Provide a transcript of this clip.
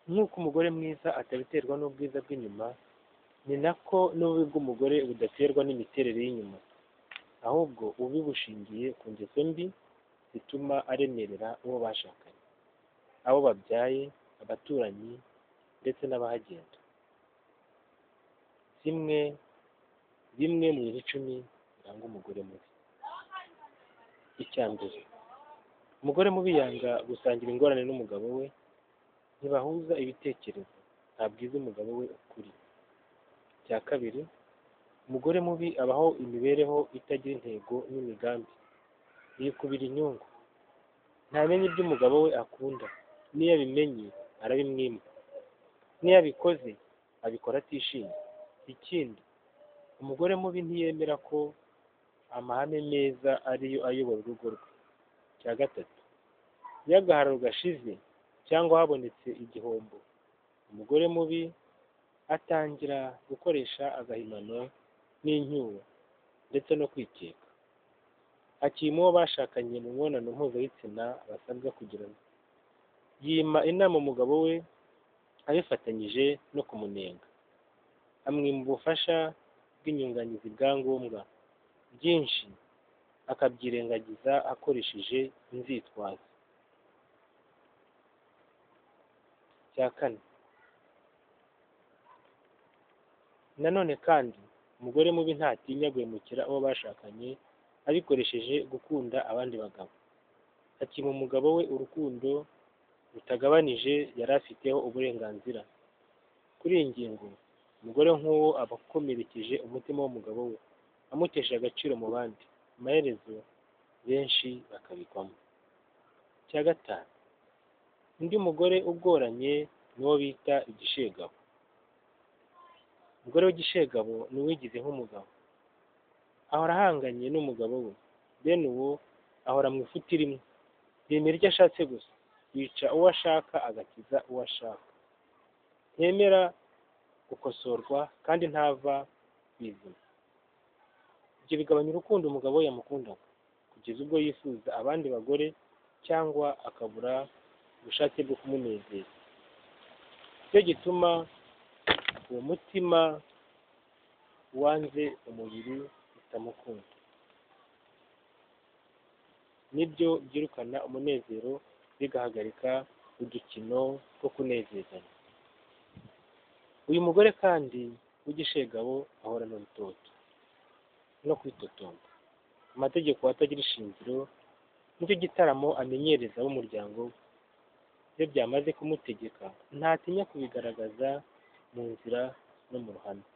nk'uko umugore mwiza atabiterwa n'ubwiza bw'inyuma ni nako n'ububi bw'umugore budaterwa n'imiterere y'inyuma ahubwo ububi bushingiye ku ngeso mbi zituma aremerera uwo bashakanye abo babyaye abaturanyi ndetse n'abahagenda zimwe bimwe mu bintu icumi biranga umugore mubi icya mbere umugore mubi yanga gusangira ingorane n'umugabo we ntibahuza ibitekerezo ntabwiza umugabo we ukuri icya kabiri umugore mubi abaho imibereho itagira intego n'imigambi yikubira inyungu ntamenye ibyo umugabo we akunda n'iyo abimenye arabimwima n'iyo abikoze abikora atishimye ikindi umugore mubi ntiyemera ko amahame meza ariyo ayobora urugo rwe icya gatatu iyo agahararo gashize cyangwa habonetse igihombo umugore mubi atangira gukoresha agahimano n'inyuro ndetse no kwikeka akima uwo bashakanye mu mibonano mpuzabitsina basabwa kugirana yima inama umugabo we abifatanyije no kumunenga amwima ubufasha bw'inyunganizi bwa ngombwa byinshi akabyirengagiza akoresheje inzitwazo cya kane nanone kandi umugore mubi ntatinya guhemukira uwo bashakanye abikoresheje gukunda abandi bagabo akima umugabo we urukundo rutagabanije yari afiteho uburenganzira kuri iyi ngingo umugore nk'uwo aba akomerekeje umutima w'umugabo we amutesha agaciro mu bandi amaherezo benshi bakabikwamo icya gatanu undi mugore ugoranye ni uwo bita igishegabo umugore w'igishegabo ni uwigize nk'umugabo ahora ahanganye n'umugabo we bene uwo ahora mu ifuti rimwe yemera icyo ashatse gusa yica uwo ashaka agakiza uwo ashaka ntemera gukosorwa kandi ntava ku izima ibyo bigabanya urukundo umugabo we yamukundaga kugeza ubwo yifuza abandi bagore cyangwa akabura ubushake bwo kumunezeza nicyo gituma uwo mutima wanze umubiri utamukunda nibyo byirukana umunezero bigahagarika udukino two kunezezanya uyu mugore kandi w'igishegabo ahorana urutoto no kwitotomba amategeko atagira ishingiro nicyo gitaramo amenyereza b'umuryango we iyo byamaze kumutegeka ntatinya kubigaragaza mu nzira no mu ruhame